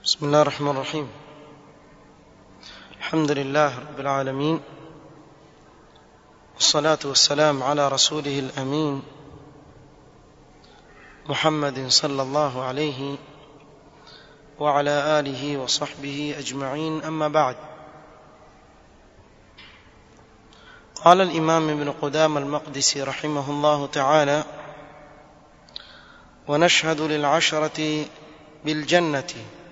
بسم الله الرحمن الرحيم الحمد لله رب العالمين والصلاة والسلام على رسوله الأمين محمد صلى الله عليه وعلى آله وصحبه أجمعين أما بعد قال الإمام ابن قدام المقدسي رحمه الله تعالى ونشهد للعشرة بالجنة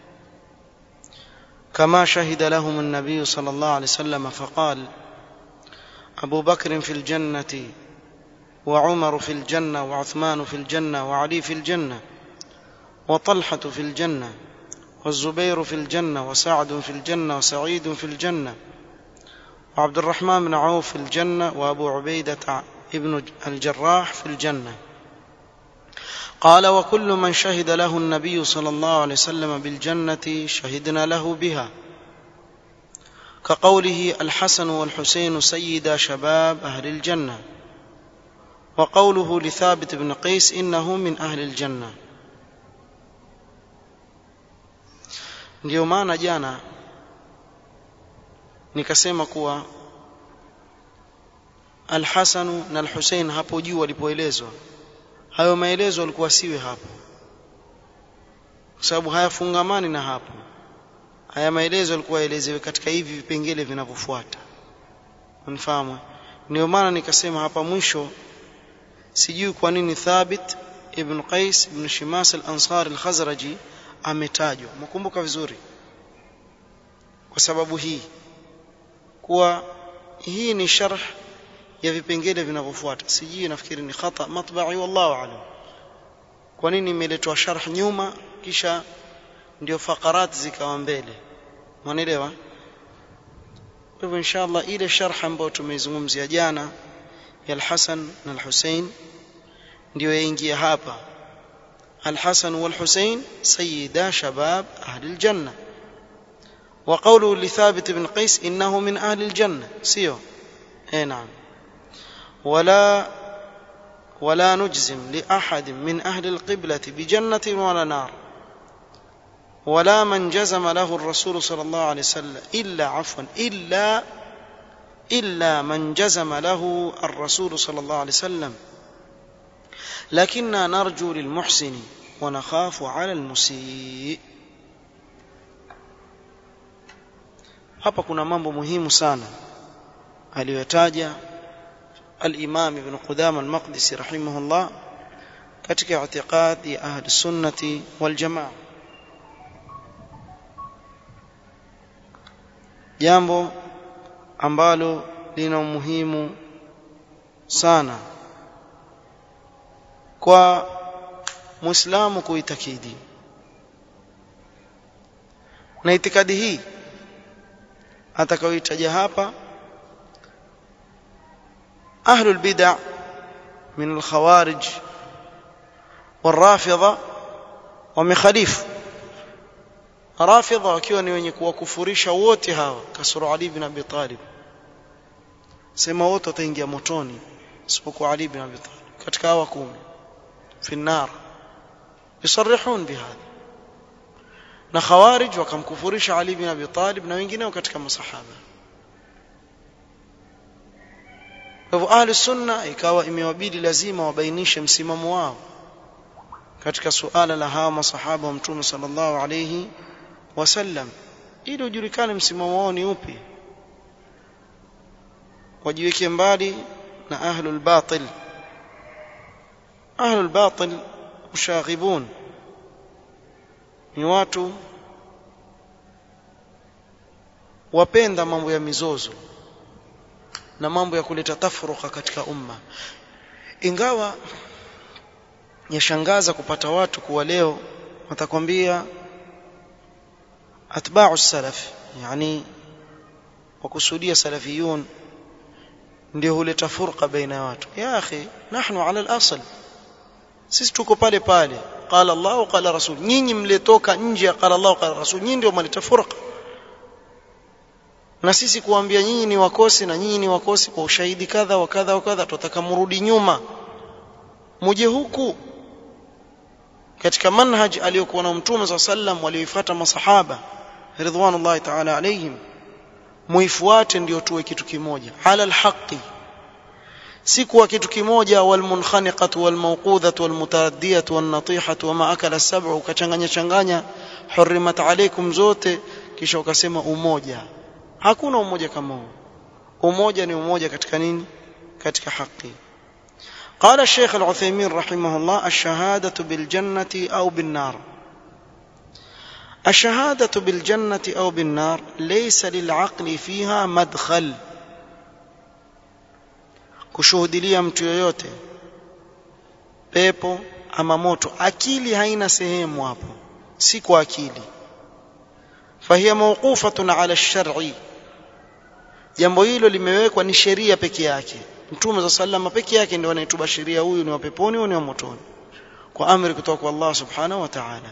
كما شهد لهم النبي صلى الله عليه وسلم فقال أبو بكر في الجنة وعمر في الجنة وعثمان في الجنة وعلي في الجنة وطلحة في الجنة والزبير في الجنة وسعد في الجنة وسعيد في الجنة وعبد الرحمن بن عوف في الجنة وأبو عبيدة ابن الجراح في الجنة قال وكل من شهد له النبي صلى الله عليه وسلم بالجنة شهدنا له بها كقوله الحسن والحسين سيدا شباب أهل الجنة وقوله لثابت بن قيس إنه من أهل الجنة ndio maana jana nikasema kuwa Al-Hasanu na Al-Hussein hapo juu walipoelezwa hayo maelezo yalikuwa siwe hapo kwa sababu hayafungamani na hapo haya maelezo yalikuwa yaelezewe katika hivi vipengele vinavyofuata unifahamu ndio maana nikasema hapa mwisho sijui kwa nini Thabit ibn Qais ibn Shimas al-Ansari al-Khazraji ametajwa mkumbuka vizuri kwa sababu hii kuwa hii ni sharh ya vipengele vinavyofuata sijui nafikiri ni khata matba'i wallahu alam kwa nini imeletwa sharh nyuma kisha ndio fakarat zikawa mbele mwanaelewa kwa hivyo inshallah ile sharh ambayo tumeizungumzia jana ya al-Hasan na al-Hussein ndio yaingia hapa al-Hasan wal-Hussein sayyida shabab ahli al-janna وقوله لثابت بن قيس إنه من أهل الجنة سيو اي نعم ولا ولا نجزم لأحد من أهل القبلة بجنة ولا نار ولا من جزم له الرسول صلى الله عليه وسلم إلا عفوا إلا إلا من جزم له الرسول صلى الله عليه وسلم لكننا نرجو للمحسن ونخاف على المسيء hapa kuna mambo muhimu sana aliyotaja al-Imam Ibn Qudama al-Maqdisi rahimahullah katika i'tiqad ya ahli sunnati wal jamaa jambo ambalo lina umuhimu sana kwa muislamu kuitakidi na itikadi hii atakayoitaja hapa أهل البدع من الخوارج والرافضة ومخاليف رافضة wakiwa ni wenye kuwakufurisha wote hawa kasoro Ali bin Abi Talib sema wote wataingia motoni isipokuwa Ali bin Abi Talib katika hawa kumi fi النار يصرحون بهذا na khawarij wakamkufurisha Ali bin Abi Talib na wengineo katika masahaba Kwa hivyo ahli sunna ikawa imewabidi lazima wabainishe msimamo wao katika suala la hawa masahaba wa Mtume sallallahu alayhi wasallam ili ujulikane msimamo wao ni upi wajiweke mbali na ahlul batil ahlul batil mushaghibun ni watu wapenda mambo ya mizozo na mambo ya kuleta tafruka katika umma ingawa yashangaza kupata watu kuwa leo watakwambia atba'u salaf yani wakusudia salafiyun ndio huleta furqa baina ya watu ya akhi nahnu ala al-asl sisi tuko pale pale qala Allah qala rasul nyinyi mletoka nje ya qala Allah qala rasul nyinyi ndio mleta furqa na sisi kuambia nyinyi ni wakosi na nyinyi ni wakosi kwa ushahidi kadha wa kadha wa kadha tutataka mrudi nyuma muje huku katika manhaj aliyokuwa na mtume saa sallam walioifuata masahaba ridwanullahi ta'ala alayhim muifuate ndio tuwe kitu kimoja ala alhaqi si kuwa kitu kimoja walmunkhaniqatu walmawqudhatu walmutaraddiyatu wannatihatu wama akala as-sab'u ukachanganya changanya hurrimat alaykum zote kisha ukasema umoja hakuna umoja kama huo umoja ni umoja katika nini katika haki قال الشيخ العثيمين رحمه الله الشهادة بالجنة أو بالنار الشهادة بالجنة أو بالنار ليس للعقل فيها مدخل kushuhudilia mtu yoyote pepo ama moto akili haina sehemu hapo si kwa akili fahiya mawqufatun ala ash-shar'i jambo hilo limewekwa ni sheria peke yake mtume za sallama peke yake ndio anaitubashiria huyu ni wa peponi huyu ni wa motoni kwa amri kutoka kwa Allah subhanahu wa ta'ala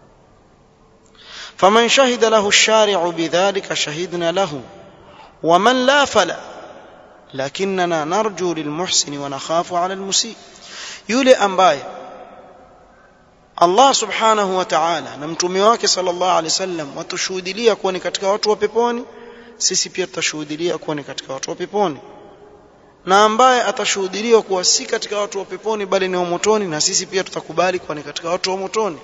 faman shahida lahu ash-shari'u bidhalika shahidna lahu ومن لا فلا لكننا نرجو للمحسن ونخاف على المسيء yule ambaye Allah subhanahu wa ta'ala na mtume wake sallallahu alaihi wasallam watushuhudilia kuwa ni katika watu wa peponi sisi pia tutashuhudilia kuwa ni katika watu wa peponi na ambaye atashuhudiliwa kuwa si katika watu wa peponi bali ni wa motoni na sisi pia tutakubali kuwa ni katika watu wa motoni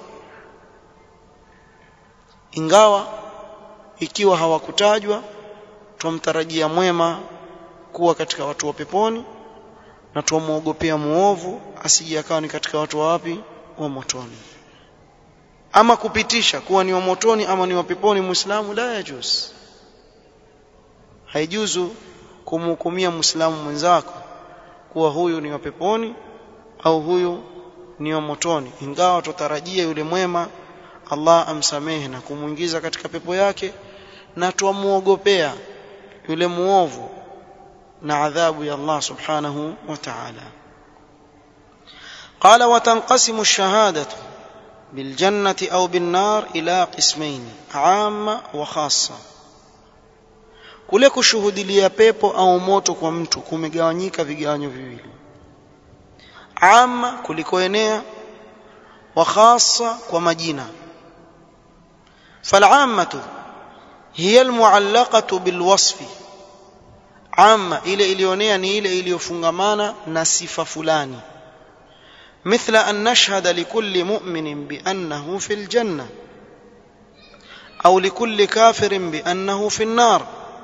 ingawa ikiwa hawakutajwa tumtarajia mwema kuwa katika watu wa peponi na tumuogopea muovu asije akawa ni katika watu wa wapi wa motoni ama kupitisha kuwa ni wa motoni ama ni wa peponi muislamu la yajuz haijuzu kumhukumia muislamu mwenzako kuwa huyu ni wa peponi au huyu ni wa motoni ingawa tutarajia yule mwema Allah amsamehe na kumuingiza katika pepo yake na twamuogopea yule muovu na adhabu ya Allah subhanahu wa ta'ala قال وتنقسم الشهادة بالجنة أو بالنار إلى قسمين عامة وخاصة kule kushuhudilia pepo au moto kwa mtu kumegawanyika vigawanyo viwili ama kulikoenea wa khassa kwa majina فالعامة هي المعلقة بالوصف عامة ile ilionea ni ile iliyofungamana na sifa fulani مثل أن نشهد لكل مؤمن بأنه في الجنة أو لكل كافر بأنه في النار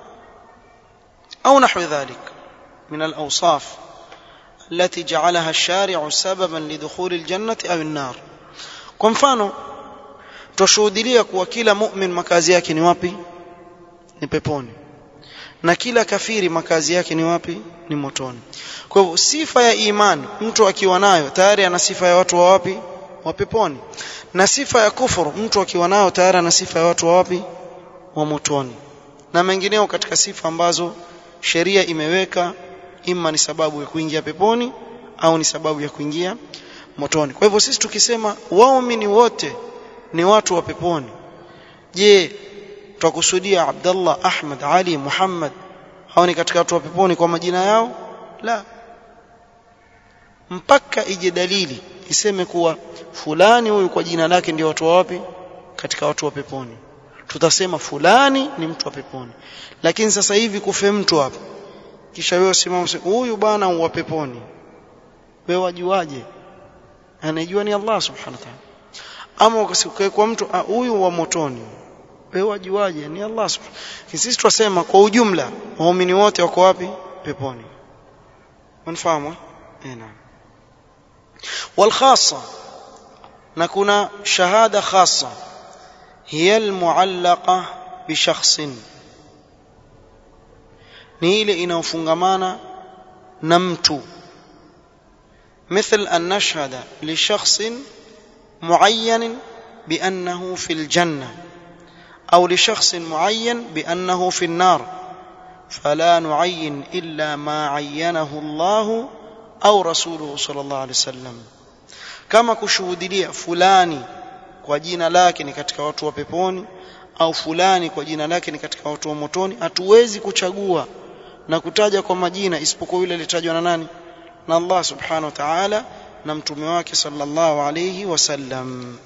أو نحو ذلك من الأوصاف التي جعلها الشارع سببا لدخول الجنة أو النار kwa mfano tushuhudilia kuwa kila mu'min makazi yake ni wapi ni peponi na kila kafiri makazi yake ni wapi ni motoni kwa hivyo sifa ya imani mtu akiwa nayo tayari ana sifa ya watu wa wapi wa peponi na sifa ya kufuru mtu akiwa nayo tayari ana sifa ya watu wa wapi wa motoni na mengineo katika sifa ambazo sheria imeweka ima ni sababu ya kuingia peponi au ni sababu ya kuingia motoni kwa hivyo sisi tukisema waumini wote ni watu wa peponi je tutakusudia Abdullah Ahmad Ali Muhammad hao ni katika watu wa peponi kwa majina yao la mpaka ije dalili iseme kuwa fulani huyu kwa jina lake ndio watu wa wapi katika watu wa peponi tutasema fulani ni mtu wa peponi lakini sasa hivi kufe mtu hapa kisha wewe usimame huyu bwana wa peponi wewe wajuaje anajua ni Allah subhanahu wa ta'ala ama ukasikia kwa mtu huyu wa motoni wewe wajuaje ni Allah subhanahu sisi tunasema kwa ujumla waumini wote wako wapi peponi unafahamu eh naam والخاصه نكون شهاده خاصه هي المعلقه بشخص ni ile inayofungamana na mtu مثل أن نشهد لشخص معين بأنه في الجنة أو لشخص معين بأنه في النار فلا نعين إلا ما عينه الله أو رسوله صلى الله عليه وسلم كما kushuhudia fulani kwa jina lake ni katika watu wa peponi au fulani kwa jina lake ni katika watu wa motoni hatuwezi kuchagua na kutaja kwa majina isipokuwa yule aliyetajwa na nani na Allah subhanahu wa ta'ala na mtume wake sallallahu alayhi wasallam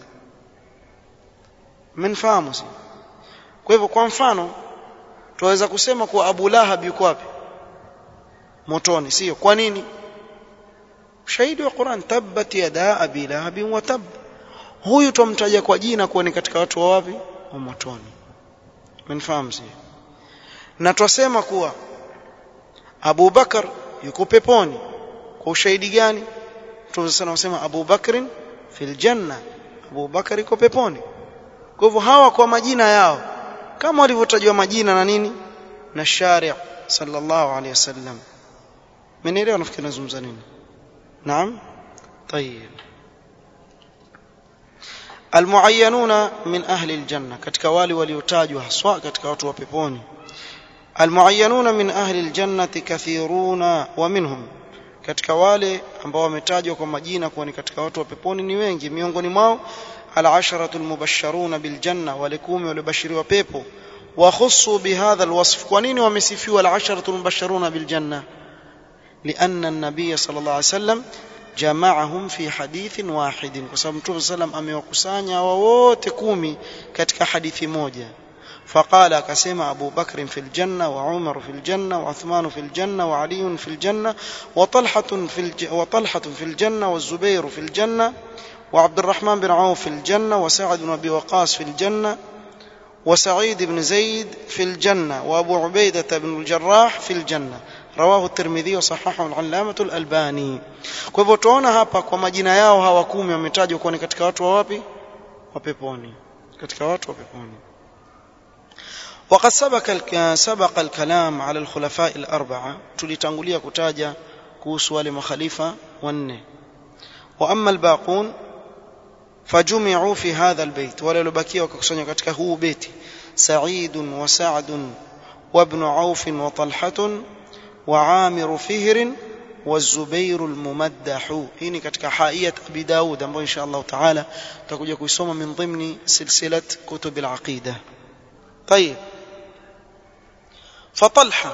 mmenfahamu si kwa hivyo kwa mfano tunaweza kusema kuwa Abu Lahab yuko wapi motoni sio kwa nini ushahidi wa Qur'an tabbat yada abi lahab wa tab huyu tumtaja kwa jina kuwa ni katika watu wa wapi wa motoni mmenfahamu sio na twasema kuwa Abu Bakar yuko peponi kwa ushahidi gani Mtume sana wasema Abu Bakrin fil janna Abu Bakar yuko peponi kwa hivyo hawa kwa majina yao kama walivyotajwa majina na nini na shari' sallallahu alayhi wasallam mnielewa nafikiri nazungumza nini naam طيب المعينون من أهل الجنة katika wale waliotajwa haswa katika watu wa peponi المعينون من أهل الجنة كثيرون ومنهم katika wale ambao wametajwa kwa majina kuwa ni katika watu wa peponi ni wengi miongoni mwao العشرة المبشرون بالجنة ولكوم ولبشروا بيبو وخصوا بهذا الوصف كونين ومسفوا العشرة المبشرون بالجنة لأن النبي صلى الله عليه وسلم جمعهم في حديث واحد وسلم متوم صلى الله عليه وسلم amewakusanya wote kumi katika hadithi moja فقال كسيما أبو بكر في الجنة وعمر في الجنة وعثمان في الجنة وعلي في الجنة وطلحة في, الج... وطلحة في الجنة والزبير في الجنة وعبد الرحمن بن عوف في الجنة وسعد بن أبي وقاص في الجنة وسعيد بن زيد في الجنة وأبو عبيدة بن الجراح في الجنة رواه الترمذي وصححه العلامة الألباني kwa hivyo tuona hapa kwa majina yao hawa kumi wametajwa kuwa ni katika watu wa wapi wa peponi katika watu wa peponi وقد سبق سبق الكلام على الخلفاء الأربعة tulitangulia kutaja kuhusu wale makhalifa wanne وأما الباقون فجمعوا في هذا البيت ولا لبكيه وكسنوا katika huu beti سعيد وسعد وابن عوف وطلحة وعامر فهر والزبير الممدح hii katika haiyat abi daud ambayo insha Allah taala tutakuja kuisoma min dhimni silsilat kutub al-aqida طيب فطلحة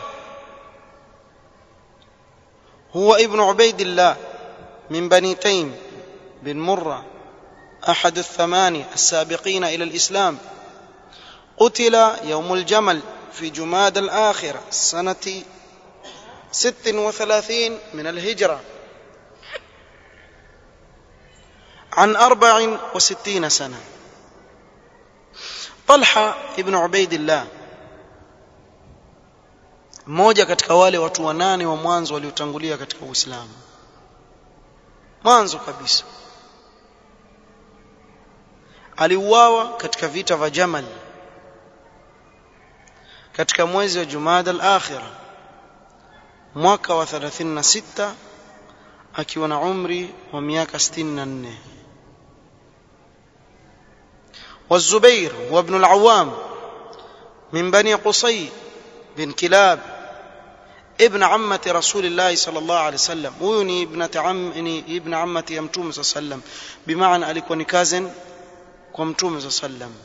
هو ابن عبيد الله من بني تيم بن مرة أحد الثمانية السابقين إلى الإسلام قتل يوم الجمل في جماد الآخرة سنة ست وثلاثين من الهجرة عن أربع وستين سنة طلحة ابن عبيد الله mmoja katika wale watu wanane wa mwanzo waliotangulia katika Uislamu mwanzo kabisa aliuawa katika vita vya Jamal katika mwezi wa Jumada al-Akhirah mwaka wa 36 akiwa na umri wa miaka 64 والزبير وابن العوام من بني قصي بن كلاب ابن عمة رسول الله صلى الله عليه وسلم ويني ابنة عم ابن عمة يمتوم صلى الله عليه وسلم بمعنى alikuwa ni cousin kwa mtume صلى الله عليه وسلم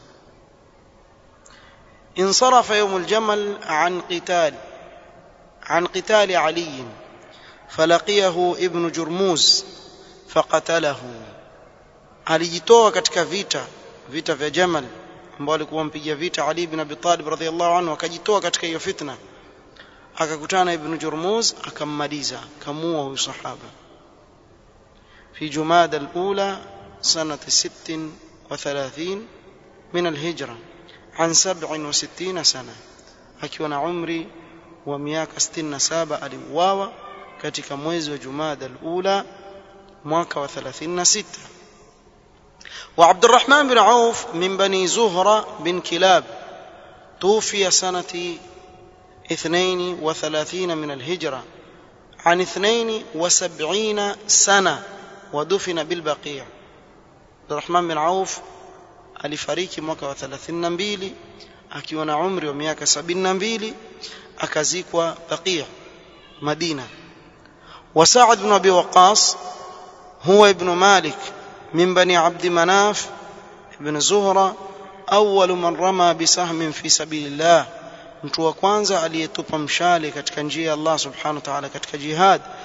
انصرف يوم الجمل عن قتال عن قتال علي فلقيه ابن جرموز فقتله alijitoa katika vita vita vya Jamal ambao alikuwa mpiga vita Ali ibn Abi Talib radhiyallahu anhu akajitoa katika hiyo fitna akakutana na Ibn Jurmuz akammaliza kamua huyu sahaba fi Jumada al-ula sanati 36 min al-hijra an 67 sana akiwa na umri wa miaka 67 aliuawa katika mwezi wa Jumada al-ula mwaka wa 36 وعبد الرحمن بن عوف من بني زهرة بن كلاب توفي سنة اثنين وثلاثين من الهجرة عن اثنين وسبعين سنة ودفن بالبقيع عبد الرحمن بن عوف alifariki mwaka wa 32 akiwa na umri wa miaka 72 akazikwa Baqi' Madina wa Sa'd ibn Abi Waqqas huwa ibn Malik من بني عبد مناف بن زهرة أول من رمى بسهم في سبيل الله mtu wa kwanza aliyetupa mshale katika njia ya Allah subhanahu wa ta'ala katika jihad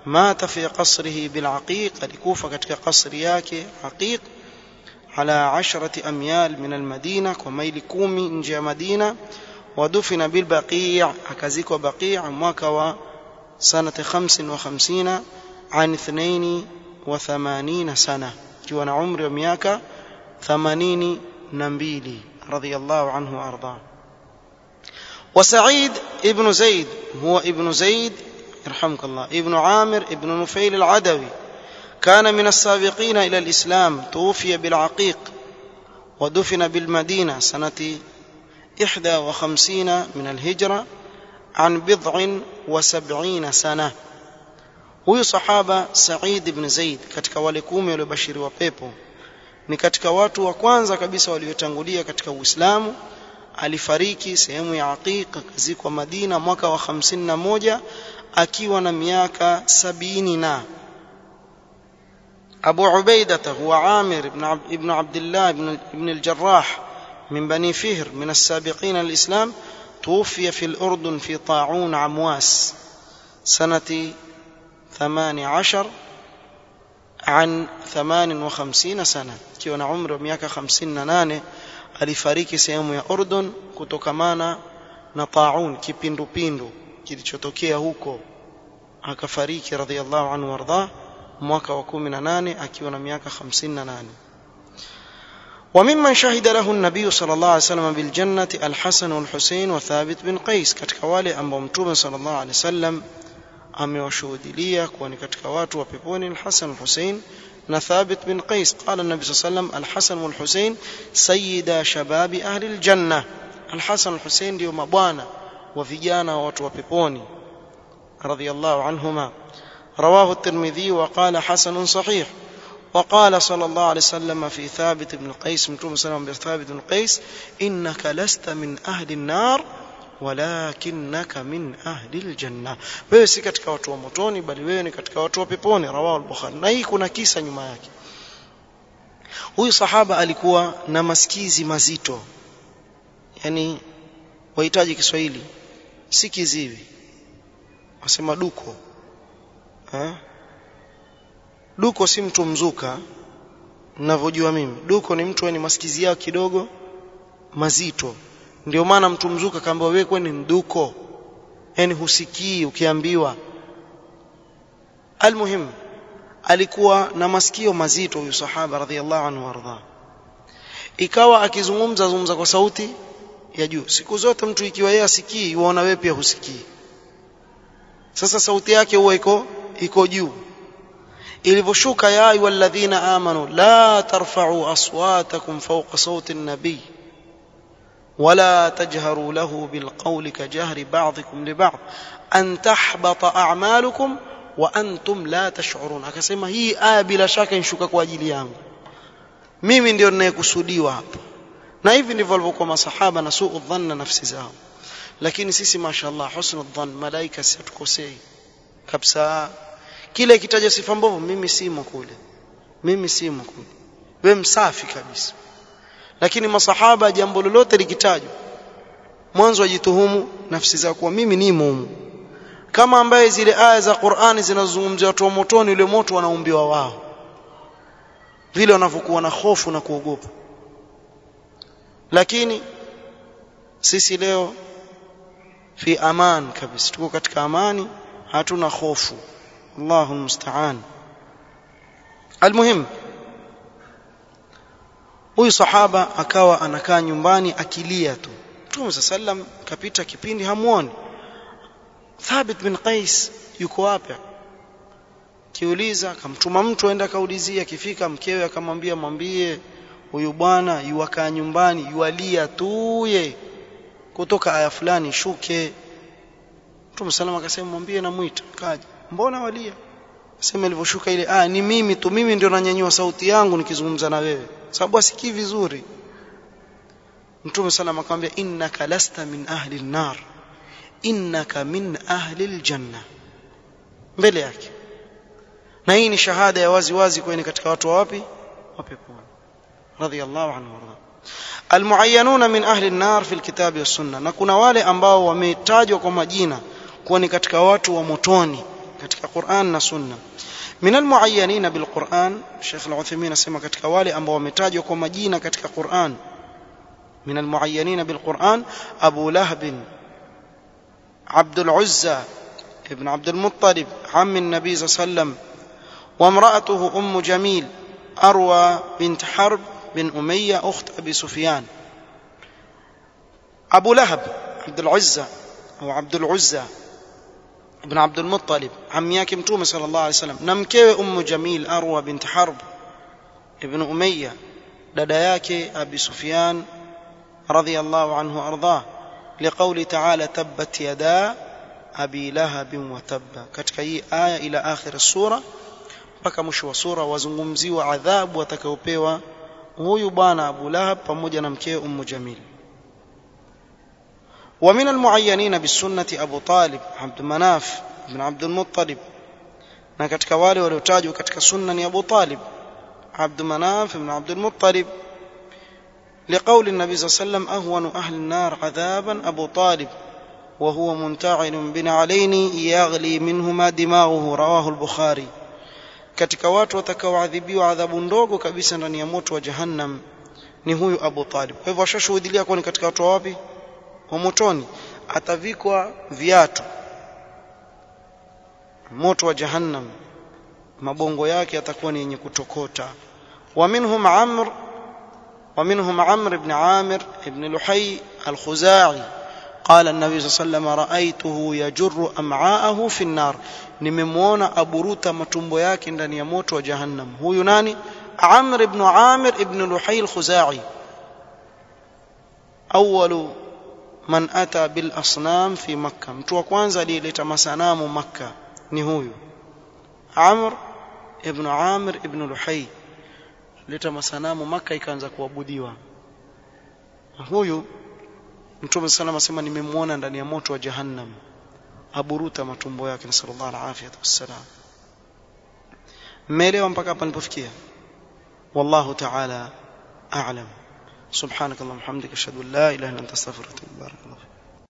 مات في قصره بالعقيق alikufa katika kasri yake Aqiq على عشرة أميال من المدينة وميل كومي نجي مدينة ودفن بالبقيع أكزيك بقيع mwaka سنة خمس وخمسين عن اثنين وثمانين سنة كيوانا عمر ومياك ثمانين نبيلي رضي الله عنه وأرضاه وسعيد ابن زيد هو ابن زيد يرحمك الله ابن عامر ابن نفيل العدوي كان من السابقين إلى الإسلام توفي بالعقيق ودفن بالمدينة سنة إحدى وخمسين من الهجرة عن بضع وسبعين سنة huyu sahaba Said ibn Zaid katika wale kumi waliobashiriwa pepo ni katika watu wa kwanza kabisa waliotangulia katika Uislamu alifariki sehemu ya Aqiq akazikwa Madina mwaka wa 51 akiwa na miaka sabini na أبو عبيدة هو عامر بن عبد, ابن عبد الله بن, بن الجراح من بني فهر من السابقين الإسلام توفي في الأردن في طاعون عمواس سنة ثمان عشر عن ثمان وخمسين سنة كيون عمر مياك خمسين نانه alifariki sehemu ya Urdun kutokamana na taun kipindupindu kilichotokea huko akafariki radhiallahu anhu wardah mwaka wa 18 akiwa na miaka 58 وممن شهد له النبي صلى الله عليه وسلم بالجنة الحسن والحسين وثابت بن قيس katika wale ambao mtume صلى الله عليه وسلم amewashuhudilia kuwa ni katika watu wa peponi al-Hasan al-Husain na Thabit bin Qais qala an-nabi صلى الله عليه وسلم al-Hasan wal-Husain sayyida shababi ahli al-janna al-Hasan al-Husain ndio mabwana wa vijana wa watu wa peponi radiyallahu anhuma رواه الترمذي وقال حسن صحيح وقال صلى الله عليه وسلم في ثابت بن قيس متوم سلام ثابت بن قيس إنك لست من أهل النار ولكنك من أهل الجنة wewe si katika watu wa motoni bali wewe ni katika watu wa peponi rawahu al-bukhari na hii kuna kisa nyuma yake huyu sahaba alikuwa na masikizi mazito yani wahitaji Kiswahili si kiziwi wasema duko ha? duko si mtu mzuka ninavyojua mimi duko ni mtu ni masikizi yao kidogo mazito ndio maana mtu mzuka kaambiwa wewe kwani mduko yani husikii ukiambiwa almuhim alikuwa na masikio mazito huyu sahaba radhiallahu anhu warda ikawa akizungumza zungumza kwa sauti ya juu siku zote mtu ikiwa yeye asikii uona wewe pia husikii sasa sauti yake huwa iko iko juu ilivyoshuka ya ayyuhalladhina amanu la tarfa'u aswatakum fawqa sawti an-nabiy ولا تجهروا له بالقول كجهر بعضكم لبعض أن تحبط أعمالكم وأنتم لا تشعرون akasema hii aya bila shaka inshuka kwa ajili yangu mimi ndio ninayekusudiwa hapa na hivi ndivyo walivyokuwa masahaba na suu dhanna nafsi zao lakini sisi mashaallah husnu dhann malaika si hatukosei kabisa kile kitaja sifa mbovu mimi simo kule mimi simo kule wewe msafi kabisa lakini masahaba jambo lolote likitajwa mwanzo wajituhumu nafsi zao kuwa mimi nimo humu kama ambaye zile aya za Qur'ani zinazozungumzia watu wa motoni ule moto wanaumbiwa wao vile wanavyokuwa na hofu na kuogopa lakini sisi leo fi aman kabisa tuko katika amani hatuna hofu Allahu musta'an almuhim huyu sahaba akawa anakaa nyumbani akilia tu Mtume sallam kapita kipindi hamuoni Thabit bin Qais yuko wapi kiuliza akamtuma mtu aenda kaulizia akifika mkewe akamwambia mwambie huyu bwana yuwakaa nyumbani yualia tuye kutoka aya fulani shuke Mtume sallam akasema mwambie namuita kaja mbona walia sema ilivyoshuka ile aya ni mimi tu mimi ndio nanyanyua sauti yangu nikizungumza na wewe sababu asikii vizuri Mtume sallam akamwambia innaka lasta min ahli an-nar innaka min ahli al-janna mbele yake na hii ni shahada ya wazi wazi kwani katika watu wa wapi wa peponi radiyallahu anhu warda almuayyanuna min ahli an-nar fi al-kitabi was-sunnah na kuna wale ambao wametajwa kwa majina kuwa ni katika watu wa motoni katika Qur'an na Sunna min almuayyanina bilquran Sheikh Al-Uthaymeen anasema katika wale ambao wametajwa kwa majina katika Qur'an min almuayyanina bilquran Abu Lahab عبد العزى ابن عبد المطلب عم النبي صلى الله عليه وسلم وامرأته أم جميل أروى بنت حرب بن أمية أخت أبي سفيان أبو لهب عبد العزى أو عبد العزى ابن عبد المطلب عم ياكم تومة صلى الله عليه وسلم نمكي أم جميل أروى بنت حرب ابن أمية دداياك أبي سفيان رضي الله عنه وأرضاه لقول تعالى تبت يدا أبي لهب وتب katika hii aya ila akhir sura mpaka mwisho wa sura wazungumziwa adhabu watakayopewa huyu bwana Abu Lahab pamoja na mkewe Ummu Jamil ومن المعينين بالسنة أبو طالب عبد مناف بن عبد المطلب na katika wale waliotajwa katika sunna ni Abu Talib عبد مناف بن عبد المطلب لقول النبي صلى الله عليه وسلم أهون أهل النار عذابا أبو طالب وهو منتعل بنعلين يغلي منهما دماغه رواه البخاري katika watu watakaoadhibiwa adhabu ndogo kabisa ndani ya moto wa jahannam ni huyu Abu Talib. Kwa hivyo washashuhudia kuwa ni katika watu wapi? Wa motoni. Atavikwa viatu moto wa jahannam, mabongo yake yatakuwa ni yenye kutokota. Wa minhum Amr wa minhum Amr ibn Amir ibn Luhay al-Khuzai قال النبي صلى الله عليه وسلم رأيته يجر أمعاءه في النار nimemwona aburuta matumbo yake ndani ya moto wa jahannam huyu nani Amr ibn Amir ibn Luhay al-Khuzai awwalu man ata bil asnam fi makkah mtu wa kwanza aliyeleta masanamu makkah ni huyu Amr ibn Amir ibn Luhay leta masanamu makkah ikaanza kuabudiwa huyu Mtume sallallahu asema nimemwona ndani ya moto wa jahannam aburuta matumbo yake nasallallahu alaihi wasallam mmeelewa mpaka hapa nilipofikia wallahu ta'ala a'lam subhanakallahumma hamdika ashhadu an la ilaha illa anta astaghfiruka wa atubu ilaik